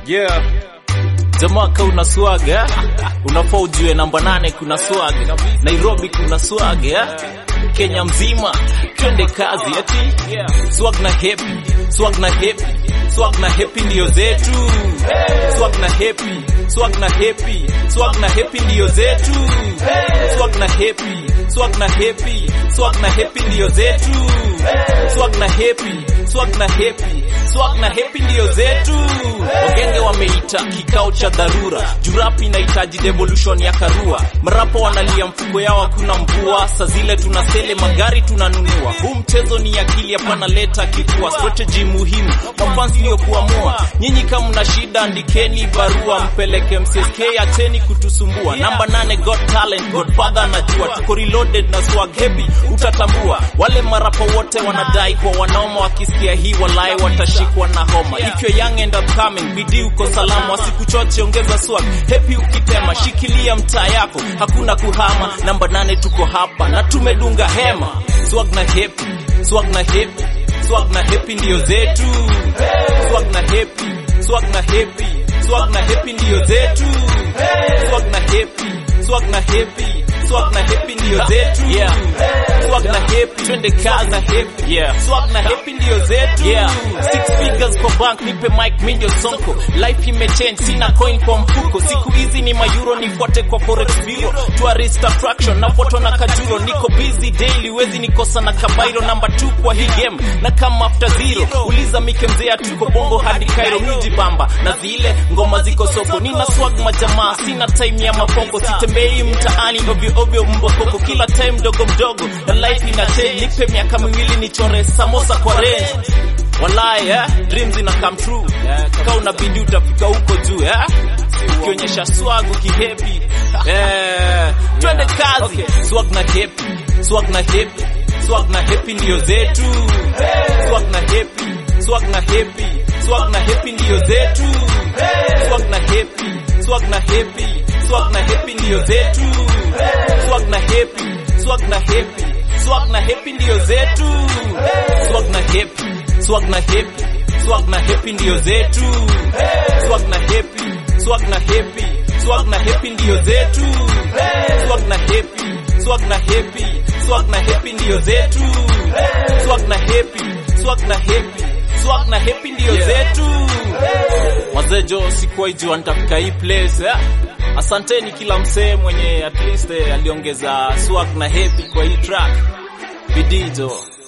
Yeah. Jamaa ka una swag eh? Unafaa ujue namba nane kuna swag. Nairobi kuna swag eh? Kenya mzima twende kazi ati swag na happy, swag na happy, swag na happy ndio zetu. Swag na happy, swag na happy, swag na happy ndio zetu. Swag na happy, swag na happy, swag na happy ndio zetu. Swag na happy, swag na happy, swag na happy ndio zetu. Wagenge wameita kikao cha dharura, jurapi inahitaji devolution ya karua. Marapo wanalia mfuko yao hakuna mvua, saa zile tunasele magari tunanunua. Huu mchezo ni akili, hapana leta kifua. Strategy muhimu mafans ndio kuamua. Nyinyi kama mna shida, andikeni barua mpeleke MCSK, acheni kutusumbua. Namba nane got talent, Godfather anajua, tuko reloaded na swag heavy, utatambua. Wale marapo wote wanadai kwa wanoma, wakisikia hii walai watashikwa na homa. If you're young and upcoming, bidii uko salama, wasikuchoche, ongeza swag happy ukitema, shikilia mtaa yako, hakuna kuhama. Namba nane tuko hapa na tumedunga hema, swag na happy, swag na happy, swag na happy ndio zetu, swag na happy, swag na happy, swag na happy ndio zetu, swag na happy, swag na happy, swag na happy ndio zetu, yeah. Swag na happy, twende kazi na happy, yeah. Swag na happy ndio zetu, yeah. Six figures kwa bank, nipe mic, mi ndio sonko. Life imechange, sina coin kwa mfuko. Siku hizi ni mayuro, nifuate kwa forex bureau. Tourist attraction, nafuatwa na kajuro. Niko busy daily, wezi nikosa na kabairo. Number 2 kwa hii game, na kama after zero. Uliza Mike mzee, tuko bongo hadi Cairo, miji bamba. Na zile ngoma ziko soko, nina swag majamaa, sina time ya mafoko. Sitembei mtaani ovyo ovyo, mbokoko. Kila time mdogo mdogo, na life ina change. Nipe miaka miwili nichore samosa kwa range. Walai eh, dreams ina come true. Kama unabidi utafika huko juu eh. Ukionyesha swag ukihappy. Eh, twende kazi. Swag na happy, swag na happy, swag na happy ndio zetu. Swag na happy, swag na happy, swag na happy ndio zetu. Swag na happy, swag na happy, swag na happy ndio zetu. Swag na happy, swag na happy, swag na happy ndio zetu. Swag na happy, swag na happy, swag na happy ndio zetu. Swag na happy, swag na happy, swag na happy ndio zetu. Swag na happy, swag na happy, swag na happy ndio zetu. Swag na happy, swag na happy, swag na happy ndio zetu. Mazejo sikuwahi jua nitafika hii place eh? Asanteni kila msee mwenye at least eh, aliongeza swag na happy kwa hii track. Bidii jo.